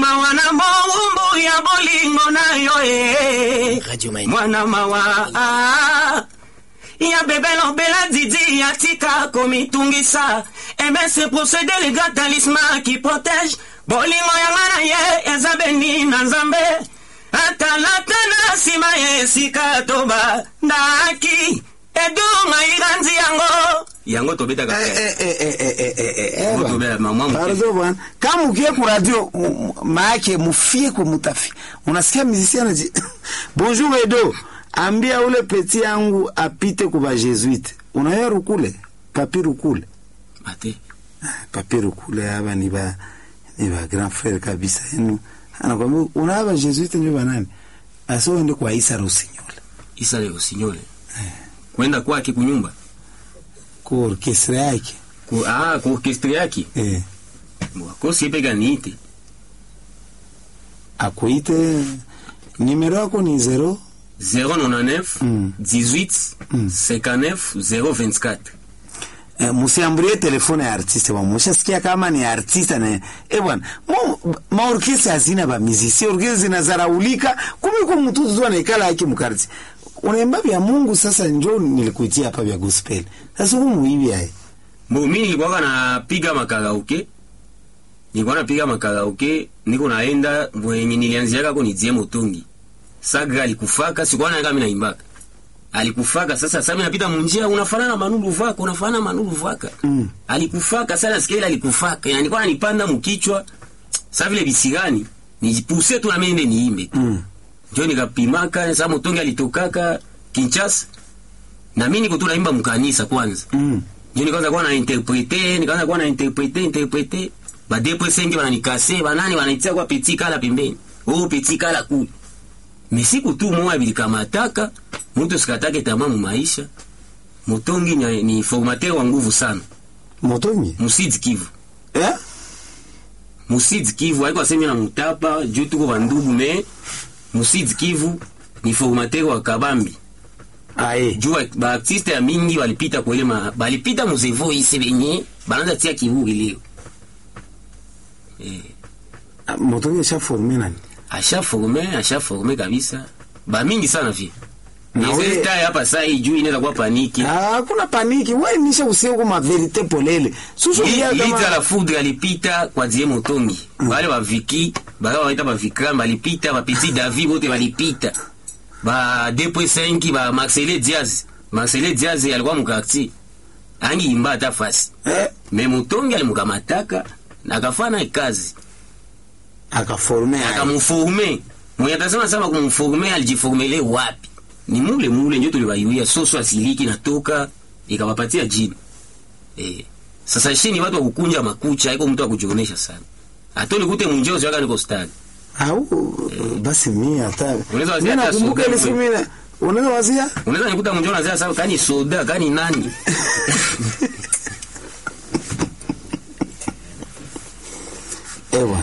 mawa na mbowumbu ya bolingo na yo e Radio Maendeleo. mwana mawa ah. ya bebelo bela didi ya tika komitungisa ebe se procédé le grand talisman qui protège bolingo yanga na ye eza beni na nzambe atalata na nsima ya esika toba ndaki edunga iranzi yango yango tobetaka Eh, eh, eh, eh, eh, eh, eh, eh, eh, Ngo bwana. tobela mama mke. Pardon bwana, kama ukie ku radio m- m- maake mufie kwa mutafi, unasikia musicien anaji bonjour Edo, ambia ule peti yangu apite kwa Jesuite. Unaya rukule papi rukule ate papi rukule hapa ni ba ni ba grand frère kabisa yenu. Anakwambia unaba Jesuite ndio banani? Aso ende kwa Isa Rossignol. isa leo sinyole kwenda kwake kunyumba Kwa orkestra yake. ku, ah, ku orkestre yake Eh. wakosi epeka niite Akuite nimero yako ni 0 099 Mm. 18 Mm. 59 024 Eh, musiambulie telefone ya artiste bwana mushasikia kama ni artiste na eh bwana mo maorkestra hazina ba muziki orkestra zinazaraulika kumi kwa mtu tu anaikala yake mkarti unaimba vya Mungu sasa njoo nilikuitia hapa vya gospel sasa humu hivi hai Bo, mi nilikuwaka napiga makaraoke nilikuwa napiga makaraoke niko naenda mwenye nilianziaka ko nitie motongi sagra alikufaka sikuwa naeka mi naimbaka alikufaka sasa sasa mi napita munjia unafanana manulu vaka unafanana manulu vaka Mm. alikufaka sana nasikia ile alikufaka yani nilikuwa nanipanda mkichwa sasa vile bisigani nijipuse tu na mimi nende niimbe mm. njo nikapimaka sasa motongi alitokaka Kinshasa na mimi niko tu naimba mkanisa kwanza mm. njo nikaanza kuwa na interprete nikaanza kuwa na interprete interprete ba deux cinq bananikase banani banaitia kwa petit kala pembeni oh petit kala kule mesiku tu moya bilikamataka mtu sikatake tamaa mu maisha motongi ni, ni formateur wa nguvu sana motongi musidi kivu eh musidi kivu aiko asemi na mutapa juu tuko bandugu me musidi kivu ni formateur wa kabambi aye juu ba- baartiste ya mingi balipita kwele ma balipita muzevo ise benye bananza tia kivugi leo eh, Ah, motongi sha forme nani asha forme asha forme kabisa bamingi sana vi Na we- nizesta hapa saa hii juu inaweza kuwa paniki ah kuna paniki wewe nisha usiku kwa verite polele susu Li- ya lita la kama foudre alipita kwa die motongi bale baviki baka baita bavikram balipita bapeti davi bote balipita ba 2.5 ba marcele diaz marcele diaz alikuwa mukartier angi imba ata fasi eh me motongi alimukamataka nakafana kazi akaforme aye akamforme mwenye atasema sama kumforme alijiformele wapi ni mule mule njo tulibaiwia soso asiliki natoka ikawapatia jina eh. sasa shini watu wakukunja makucha iko mtu akujionesha sana atoli kute munjeo waka niko stadi au basi mimi hata Unaweza wazia mimi hata nakumbuka soda ile siku wewe. mimi unaweza wazia unaweza nikuta munjeo nazia sawa kani soda kani nani ewa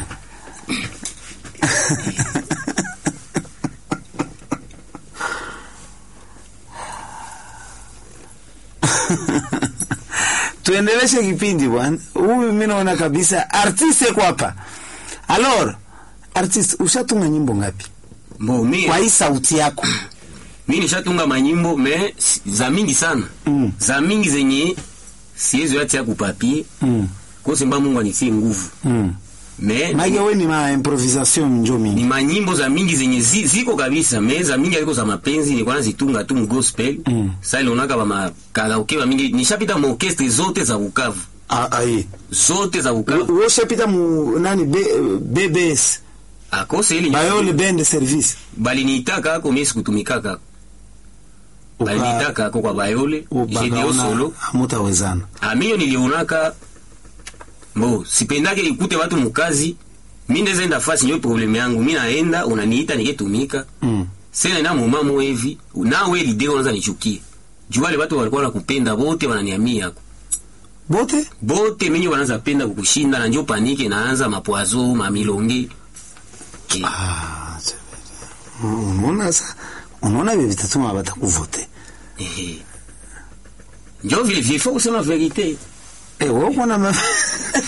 tuendeleshe kipindi bwana huyu mimi naona kabisa artiste kwa hapa alors artiste ushatunga nyimbo ngapi mbo mi kwa hii sauti yako mi nishatunga manyimbo me si- za mingi sana Mm. za mingi zenye siwezi yatia kupapie mm. kosemba mungu anitie nguvu mm. me mage we ni ma improvisation njo ni mingi manyimbo za mingi zenye zi, ziko kabisa me za mingi aliko za mapenzi nilikuwa nazitunga tu mgospel Mm. sa ilionaka bamakaraoke ba mingi nishapita maorkestre zote za Bukavu ah, aye zote za Bukavu wewe ushapita mu nani B, BBS akose ili Bayole Band Service baliniitaka ako mimi sikutumikaka ako Uka- baliniitaka ako kwa Bayole Gedio ubakaona solo hamutawezana amio nilionaka bo sipendake ikute watu mukazi mi ndeza enda fasi nyo probleme yangu mi naenda unaniita niketumika mm. sena ina mumamo hivi nawe lide unaanza nichukie juu wale watu walikuwa nakupenda bote wananiamia yako bote bote minyi wanaanza penda kukushinda na njo panike naanza mapwazo mamilonge eh, ah, c'est vrai. unaona sa unaona vyo vitatuma batakuvote eh. njo vile vifo kusema verite eh wewe uko na ma-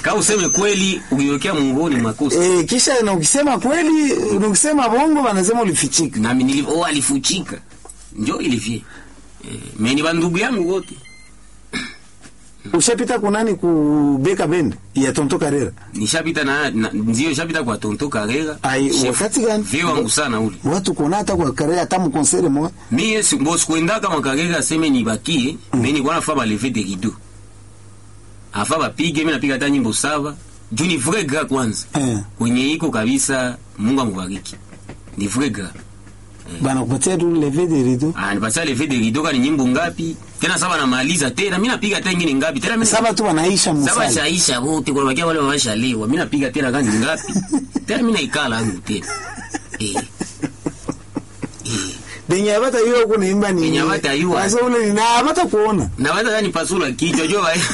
Kama useme kweli ukiwekea mungoni makosa. Eh, kisha na ukisema kweli, na ukisema bongo wanasema ulifichika. Nami nilivyo oh, alifuchika. Njo ilivye. Eh, meni bandugu yangu wote. Ushapita kunani kubeka bend ya Tonto Karera? Nishapita na, na ndio nishapita kwa Tonto Karega. Ai, Chef, wakati gani? Vie wangu sana ule. Watu kuna hata kwa Karera hata mkonsere mwa. Mie si boss kwenda kama Karega aseme nibakie, mm. mimi nilikuwa nafaa ba lever de rideau. Afa bapige mimi napiga hata nyimbo saba. Juu ni vrai gars kwanza. Eh. Kwenye iko kabisa Mungu ambariki. Ni vrai gars. Bana kupatia tu leve de rideau. Ah, nipatia lever de rideau kani nyimbo ngapi? Tena saba namaliza tena. Mimi napiga tena ingine ngapi? Tena mimi Saba tu wanaisha Saba musali. shaisha wote kwa bakia wale wameshalewa. Mimi napiga tena gani ngapi? Tena mimi naikala yangu tena. Eh. Eh. Benye abata hiyo kuna imba ni. Benye abata yua. Sasa ule ni na abata kuona. Na wata gani pasula kichwa jo wa.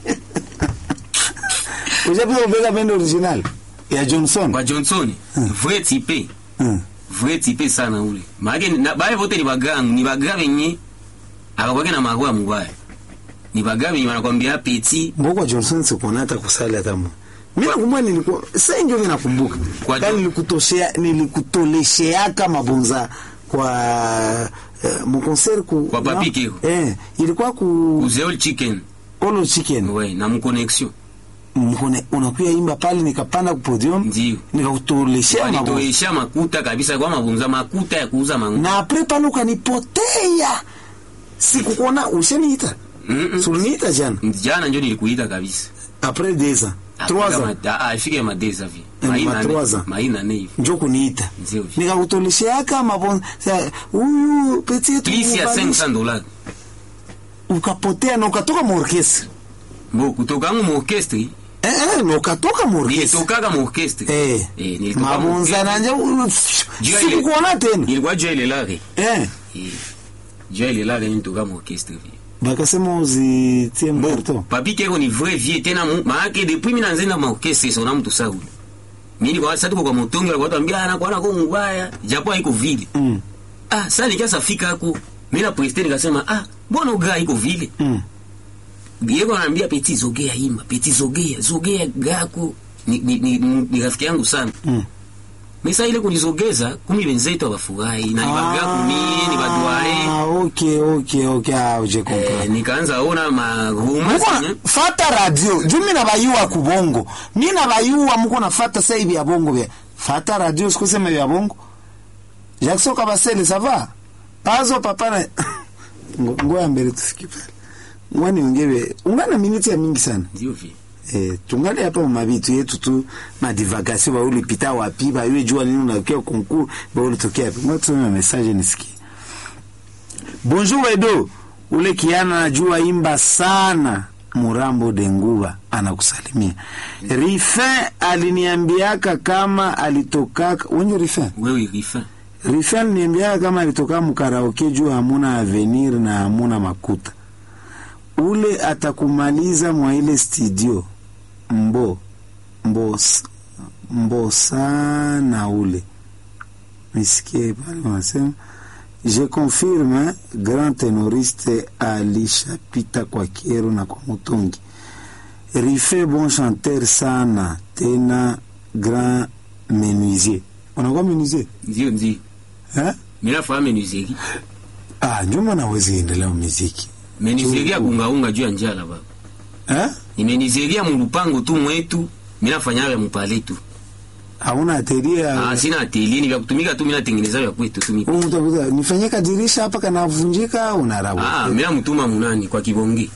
Ushapita kubeka bend original ya Johnson. Kwa Johnson, vrai type. Mm. Vrai type sana ule. Maana na bae wote ni bagangu, ni bagaa wenye akakwake na magwa mubaya. Ni bagaa wenye wanakwambia petit Mboko Johnson sikuona hata kusali hata mmoja. Mimi nakumbuka nilikuwa sasa ndio mimi nakumbuka. Kwa Yaani Jo- nilikutoshea nilikutolesheaka mabonza kwa uh, mkonser ku Kwa Papi na- Keko. Eh, ilikuwa ku uzeol chicken. Olo Chicken. Ouais, na mconnexion. Mkone unakuya imba pale nikapanda ku podium. Ndio. Nikakutoleshea mabonza. Walitoesha makuta kabisa kwa mabunza makuta ya kuuza mangu. Na apre pale ukanipotea. Sikukuona ushaniita. Mm -mm. Suliniita jana. Jana njo nilikuita kabisa. Après deux ans. Trois ans. afike madeza vi Eh, ma trois ans. maina ne hivi njo kuniita Ndio. nikakutolesheaka mabonza Sa- huyu peti yetu plisi ya mubalisha. 500 dollars ukapotea na ukatoka muorkestre mbo kutokangu mu orchestre eh, eh, na ukatoka muorkestre nilitokaga mu orchestre eh. Eh, nilitoka mu mabonza orchestre. nanje Jua ile- sikukuona tena ilikuwa jua ile lare eh. Eh, jua ile lare nilitoka mu orchestre vi bakasema uzitie mkarto papi keko ni vrai vie tena mu maake depuis mina nzenda ma orchestre sona mtu sauli mimi kwa sasa tuko kwa motongi watu ambia ana kwa ko mbaya japo haiko vile mm. ah sasa nikiasa fika hako mimi na prester nikasema ah mbona ugaa iko vile mm. Diego ananiambia peti zogea ima, peti zogea, zogea gako. Ni, ni, ni, ni, ni rafiki yangu sana. Mm. Mesa ile kunizogeza, kumi wenzetu abafurahi na ni bagaku mie, ni badware. Ah, okay, okay, okay. Ah, je comprends. Eh, nikaanza ona marumasi. Muko fata radio juu mi nabayuwa kubongo mi nabayuwa muko nafata sa hivi ya bongo vya fata radio sikusema vya bongo Jackson Kabasele sava pazo papa na Ngo- ngoya mbele tufiki pale ngwani ungebe ungana miniti ya mingi sana Ndio vi. eh, tungali hapa mabitu yetu tu madivagation ba ulipita wapi ba yue jua nini unakia konkur ba ulitokea wapi ngoja tusome message nisikie bonjour Edo ule kiana najua imba sana Murambo Denguba anakusalimia Rifin aliniambiaka kama alitokaka wenye Rifin Wewe rifa. Rifin aliniambiaka kama alitoka mkaraoke juu hamuna avenir na hamuna makuta ule atakumaliza mwa ile studio mbo mbo s- mbo sana ule nisikie pale wanasema je confirme grand tenoriste alishapita kwa Kiero na kwa Mutungi Rife bon chanteur sana tena grand menuisier unakuwa menuisier Ndio ndio. eh? Mimi nafahamu menuzeri. ah njuma nawezi endelea muziki Menuzeri ya kungaunga juu ya njala baba. eh? Ni menuzeri ya mulupango tu mwetu. Mimi nafanya ya mpale tu. hauna ateria Ah, sina atelier ni vya kutumika tu mimi natengeneza vya kwetu tu mimi. Wewe utakuta nifanye kadirisha hapa kanavunjika au narabu Ah, mimi namtuma munani kwa kibonge.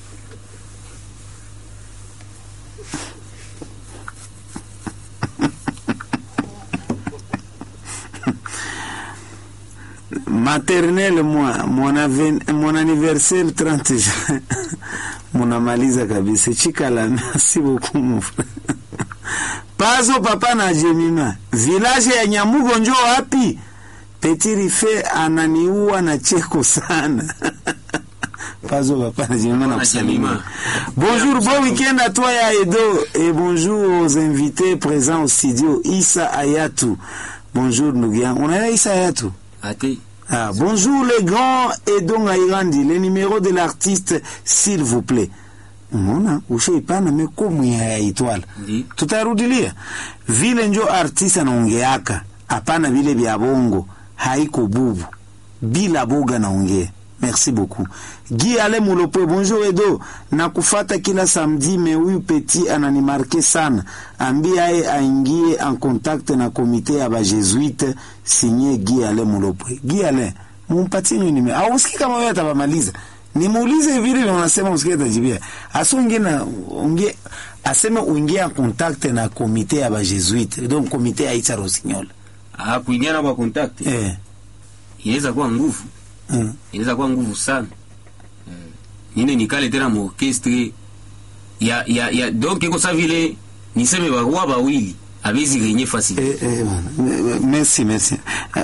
maternelle moi mon, aven, mon anniversaire 30 juin munamaliza kabisa chikala merci beaucoup mon frère pazo papa na jemima village ya nyamugo njo wapi petit rife ananiua na cheko sana pazo papa na jemima na Na kusalimia Jemima. bonjour bon week-end à toi ya Edo et bonjour aux invités présents au studio Issa Ayatou bonjour ndugu yangu unaelewa Issa Ayatou Ate. Ah, bonjour les grands Edon Airandi, le numéro de l'artiste, s'il vous plaît. unaona ushaipana mekomu ya itwala Ndi. tutarudilia vile njo artiste anaongeaka hapana vile vya bongo haiko bubu bila boga naongea merci beaucoup Guy Ale Mulopwe bonjour Edo nakufata kila samedi me huyu petit ananimarke sana ambia aye aingie en contact na komite ya bajesuite signé Guy Ale Mulopwe Guy Ale mumpatie nime au usiki kama wewe atabamaliza nimuulize vile na unasema usikie tajibia asonge na unge aseme uingie en contact na komite ya bajesuite donc komite ya Itza Rossignol Ah, kuingiana kwa contact eh inaweza kuwa nguvu mm. inaweza kuwa nguvu sana Eh, nine nikale tena mu orchestre ya ya ya donc iko sa vile niseme barua bawili abezi renye facile Eh, eh, bwana. merci merci Eh,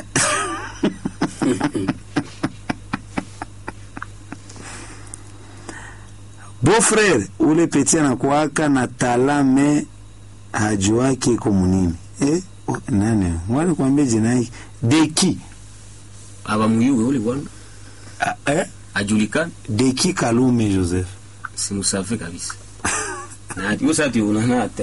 beau-frère ule peti anakuaka na talame hajuaki iko munini eh? oh, nani wali kuambia jina hiki deki abamuyuwe ule bwana ah, eh? ajulikana deki kalume joseph simusafe kabisa na yo sa tuonana hata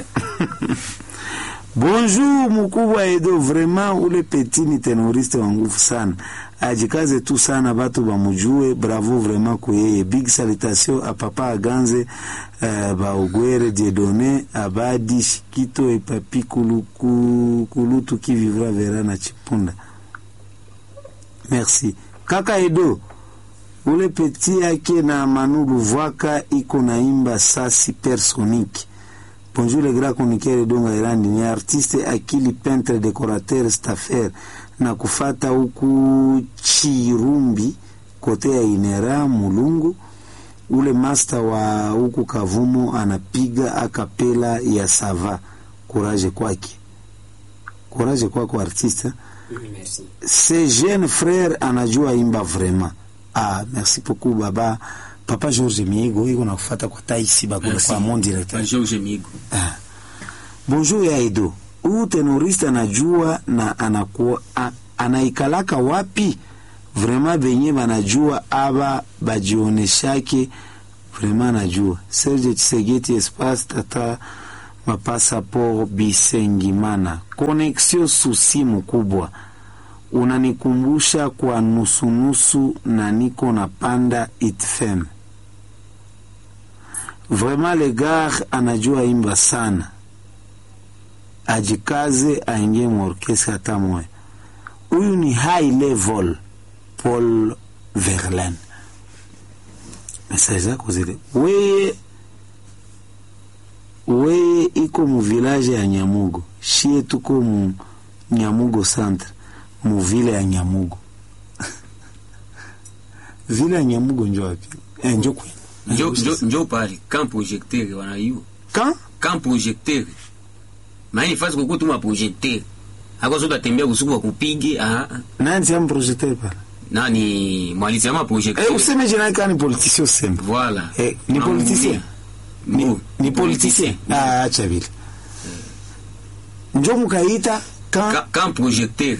bonjour mkubwa edo vraiment ule peti ni tenoriste wa nguvu sana ajikaze tu sana batu bamujue bravo vraiment kuyeye big salutation a papa aganze uh, baogwere diedone abadi shikito epapi kuluku, kulutu qui vivra vera na chipunda merci kaka edo ule peti yake na manu luvwaka iko naimba sa supersonique Bonjour les grands chroniqueurs Donga Irandi ni artiste akili peintre décorateur staffer na kufata huku Chirumbi kote ya Inera Mulungu ule master wa huku Kavumo anapiga akapela ya sava courage kwake courage kwako artiste hein? merci ce jeune frère anajua imba vraiment ah merci beaucoup baba papa George Miego iko nakufata kwa taisi bakule Merci. kwa mon directeur George Migo Ah. Bonjour ya Edo. Huyu tenoriste anajua na anakuwa a, anaikalaka wapi? Vraiment benye banajua aba bajioneshake vraiment anajua. Serge Tsegeti Espace Tata Mapasaport Bisengimana. Connexion susi mkubwa. Unanikumbusha kwa nusunusu na niko napanda itfem. Vraiment le gars anajua imba sana, ajikaze aingie muorkestra hata moya. Huyu ni high level Paul Verlaine. Message zako zile, weye weye iko mu village ya Nyamugo, shie tuko mu Nyamugo centre, mu vile ya Nyamugo vile ya Nyamugo njo wapi? Eh, njo kwenu njo njo njo pale camp projecteur wanaiwa Quand? camp projecteur maana fasi kuko tuma projecteur ako soda tembea usiku wa kupige ah ah. nani tiamu projecteur pale nani mwalisema projecteur Eh, useme jina yake ni politicien sembe. voilà Eh, ni politicien. Ni, Bo, ni politicien. Ah, acha vile. Njo mukaita kan Ca- camp projecteur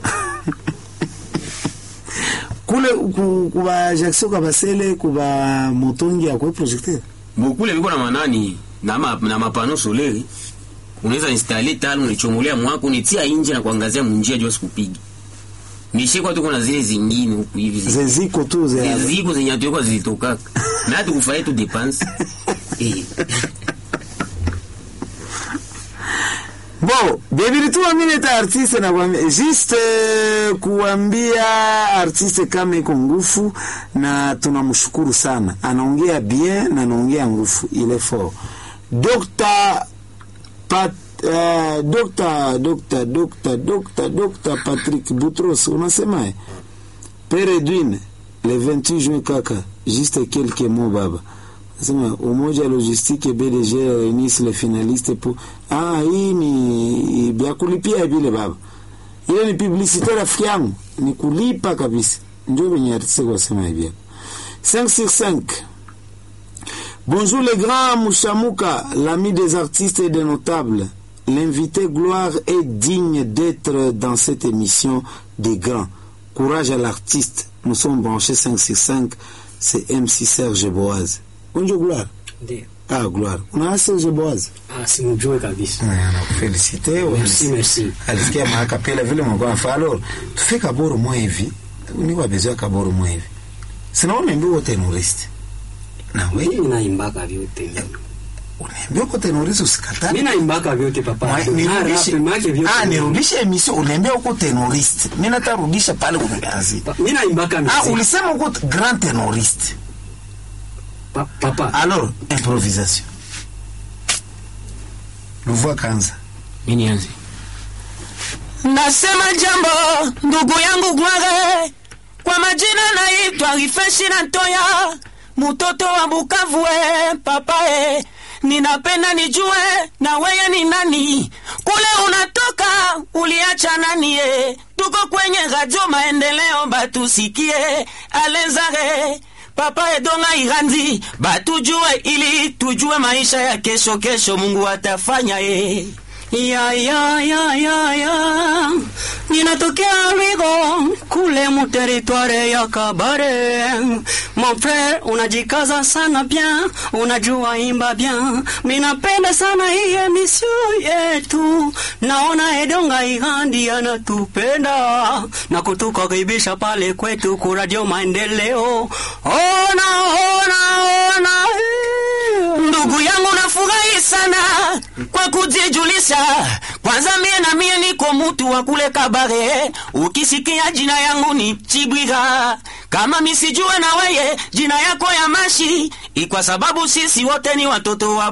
kule ku- kuba Jackson kabasele kuba motongi ya kwa projecteur. bokule biko na manani na, ma, na mapano solaire unaweza installe talo unaichomolea mwako unitia nje na kuangazia munjia jua sikupigi nishekwa tuko na zile zingine huku hivi zi- Zeziko tu ze. ziko zenye atuekwa zilitokaka na tukufaye tu depense eh. Bo, bebili tu mimi ta artiste na kuambia juste eh, kuambia artiste kama iko ngufu na tunamshukuru sana. Anaongea bien na anaongea ngufu, il est fort. Dr. Pat, uh, Dr. Dr. Dr. Dr. Dr. Patrick Boutros unasema eh? Père Edwin le 28 juin kaka, juste quelques mots baba. Nasema umoja logistique BDG réunissent les finalistes pour ah, hii ni vya kulipia vile baba. Ile ni publicité rafiki yangu, ni kulipa kabisa. Ndio venye artiste kwa sema hivi. 5 sur 5. Bonjour les grands Mouchamuka, l'ami des artistes et des notables. L'invité Gloire est digne d'être dans cette émission des grands. Courage à l'artiste. Nous sommes branchés 5 sur 5. C'est MC Serge Boaz. Bonjour Gloire. Ndio. Ah, gloire. Unaasi uje Boaz? Ah, simjue kabisa. Ah, nakufelicite. Merci, merci. Alisikia maakapela vile mlikuwa nafanya. Alors, tufike Kaboro mwa hivi. Niko besoin Kaboro mwa hivi. Sina unaambia uko terrorist. Na wewe Mimi naimbaka vyote. unaambia uko terrorist usikatane. Mimi naimbaka vyote papa. Mwa- nirudishe Rap, make vyote. ah, nirudishe emission unaambia uko terrorist. Mimi natarudisha pale kumeanzi. Pa- Mimi naimbaka Ah, muziki. ulisema uko grand terroriste. Pa- Papa. Alors, improvisation. Luvua kanza. Mimi nianze. Nasema jambo ndugu yangu Gware, kwa majina naitwa Rifeshi na Ntoya, mtoto wa Bukavu. E papa e, ninapenda nijue na weye ni nani, kule unatoka uliacha nani? E, tuko kwenye radio Maendeleo, batusikie alenzare papa edonga iranzi batujue, ili tujue maisha ya kesho. Kesho Mungu atafanya e. Ya ya ya ya ya Ninatokea Rigo kule mu territoire ya Kabare Mon frère unajikaza sana bien unajua imba bien Minapenda sana hii emission yetu Naona Edonga Igandi anatupenda Na kutukaribisha pale kwetu ku Radio Maendeleo Ona ona ona eh. Ndugu yangu nafurahi sana kwa kujijulisha. Kwanza mie na mie niko mutu wa kule Kabare. Ukisikia jina yangu ni Chibwiga, kama misijue na weye jina yako ya Mashi, ikwa sababu sisi wote ni watoto wa